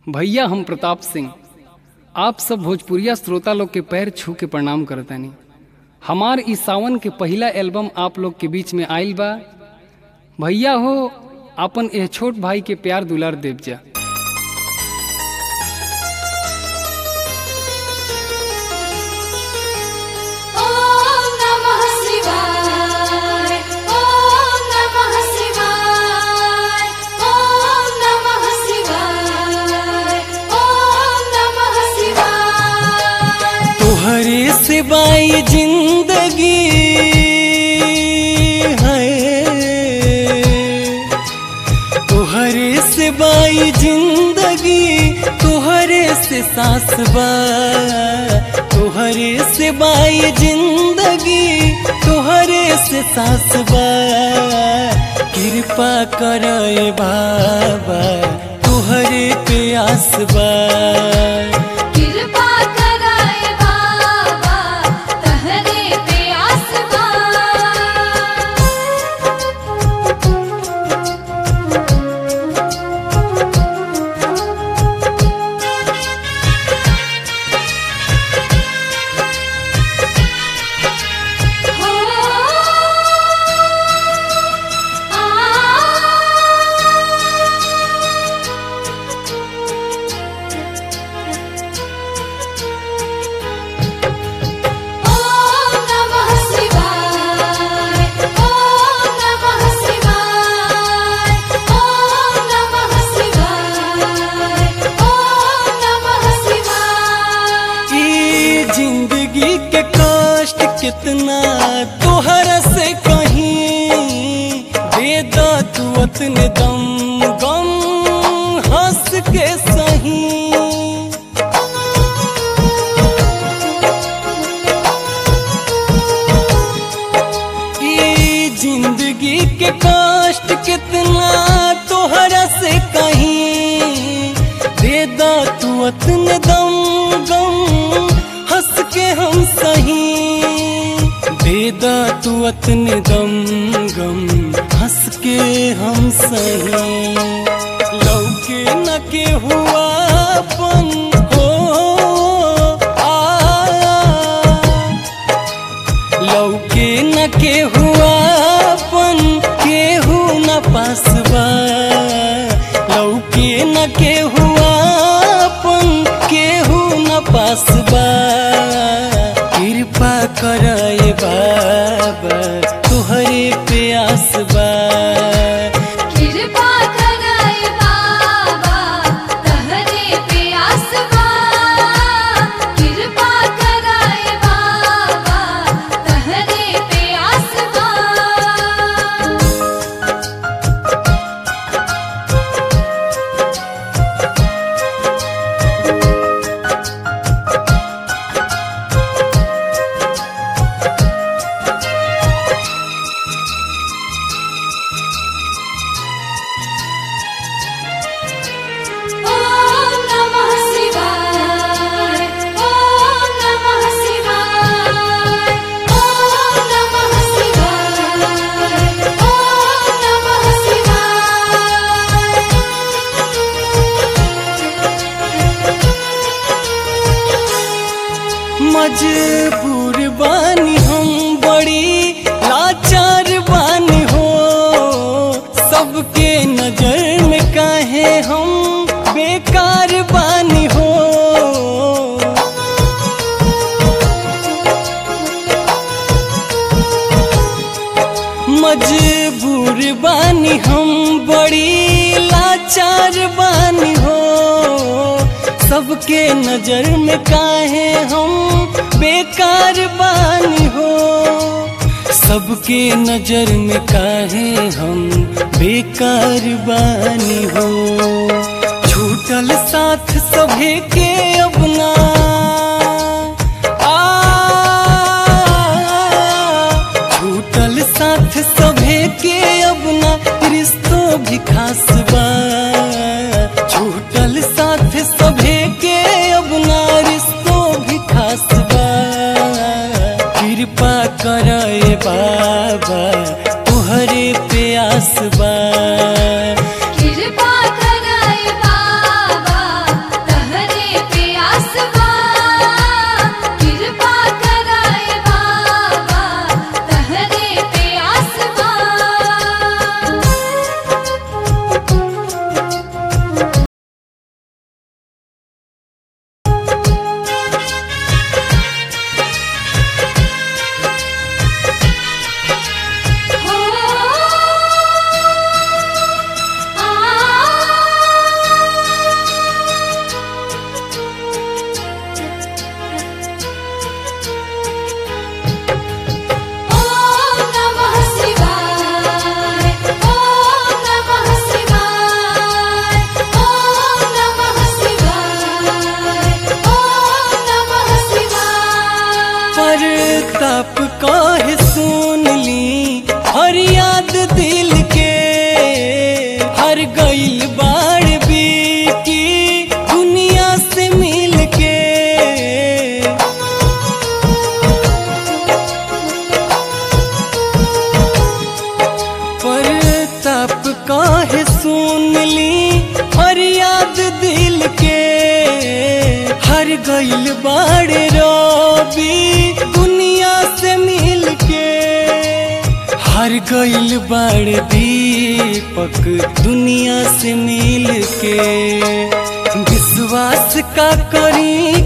भैया हम प्रताप सिंह आप सब भोजपुरिया श्रोता लोग के पैर छू के प्रणाम करतानी हमार इस सावन के पहला एल्बम आप लोग के बीच में आइल बा भैया हो अपन एह छोट भाई के प्यार दुलार देव जा ॐ नमः शिवाय ॐ नमः शिवाय ॐ नमः शिवाय ॐ नमः शिवाय तुहरे सिवाय जिंदगी है तुहरे सिवाय जिंदगी तुहरे से सांस बा तुहरे सिवाय जिंदगी तुहरे से सांस बा कृपा करे बाबा तुहरे पे आस बा कृपा कराए बाबा तहरे पे आसमां हो ॐ नमः शिवाय ॐ नमः शिवाय ॐ नमः शिवाय ॐ नमः शिवाय ई जिंदगी के कष्ट कितना तोहर से कहीं दे दो तू अपने दम गम हंस के सही ई जिंदगी के कष्ट कितना तोहरा से कहीं दे दो तू अपने दम गम हंस के हम सही दे दो तू अपने दम गम हंस के हम सही लौके न के हुआ अपन हो आ लौके न के हुआ अपन केहू न पासबा लौके न के हुआ अपन केहू न पासबा कृपा करे बाबा तुहरे पे आसबा कृपा कराए बाबा तहरे पे आसमां कृपा कराए बाबा तहरे पे आसमां ॐ नमः शिवाय ॐ नमः शिवाय ॐ नमः शिवाय ॐ नमः शिवाय मजबूर बानी हम बड़ी लाचार बानी हो सबके नजर में काहे हम बेकार बानी हो मजबूर बानी हम बड़ी लाचार बानी हो सबके नजर में काहे हम बेकार बानी हो सबके नजर में काहे हम बेकार बानी हो छूटल साथ सभे के अपना आ छूटल साथ सभे के अपना रिश्तो भी खास बा छूटल साथ सभे के अपना रिश्तो भी खास बा कृपा करे बाबा तुहरे पे आस बा कृपा कराए बाबा गइल बाड़े रवि दुनिया से मिल के हार गइल बाड़े दीपक दुनिया से मिल के विश्वास का करी